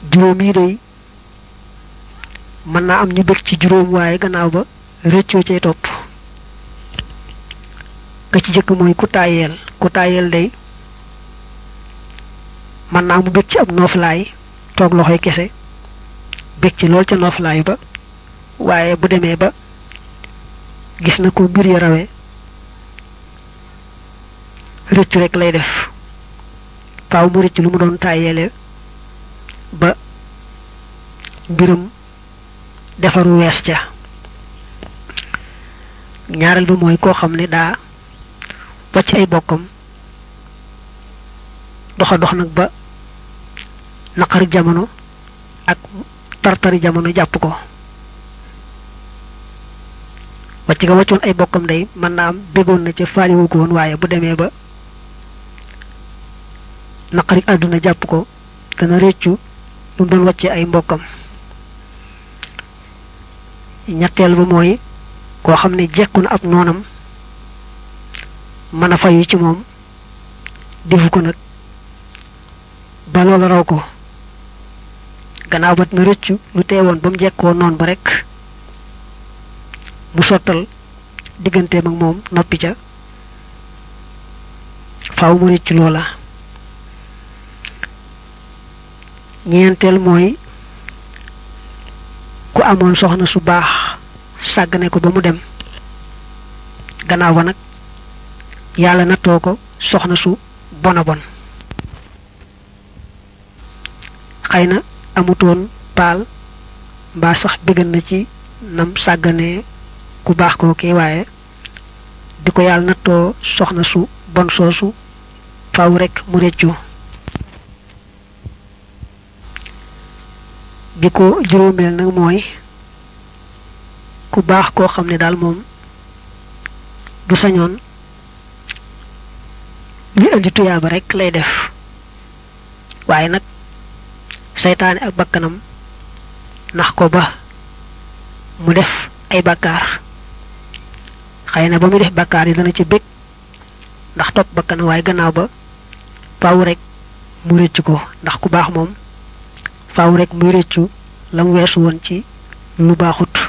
juróom yi day mën naa am ñu bëgg ci juróom waaye gannaaw ba rëccoo cay topp ka ci jëkk mooy ku taayeel ku taayeel day mën naa mu bëgg ci ab nooflaay toog loxoy kese bëgg ci lool ca nooflaay ba waaye bu demee ba gis na ko mbir ya rawe rëccu rek lay def faaw mu rëcc lu mu doon tàyyeele ba mbiram defaru wees ca ñaareel ba mooy koo xam ne daa wacc ay bokkam doxa dox nag ba naqari jamono ak tartari jamono jàpp ko wacc ga waccoon ay bokkam day mën naa am béggoon na ca faaliwu ko woon waaye bu demee ba naqari àdduna jàpp ko dana réccu lu mu doon wàcce ay mbokkam ñetteel ba mooy koo xam ne jekku na ab noonam mën a fayu ci moom defu ko nag ba loola raw ko gannaaw ba dina rëccu lu teewoon ba mu jekkoo noon ba rek mu sottal digganteem ak moom noppi ca faaw mu rëccu loola ñeenteel mooy ku amoon soxna su baax sàggane ko ba mu dem gannaaw ba nag yàlla nattoo ko soxna su bona bon xëy na amutoon paal mbaa sax bëggan na ci nam sàgganee ku baax koo kii waaye di ko yàlla nattoo soxna su bon soosu faw rekk mu réccu bi ko juróomeel nag mooy ku baax koo xam ne daal moom du sañoon li indi tuyaaba rek lay def waaye nag seytaane ak bakkanam nax ko ba mu def ay bakkaar xëy na ba muy def bakkaar yi dana ci bég ndax topp bakkanam waaye gannaaw ba faaw rek mu rëcc ko ndax ku baax moom faaw rek muy rëccu la mu weesu woon ci lu baaxut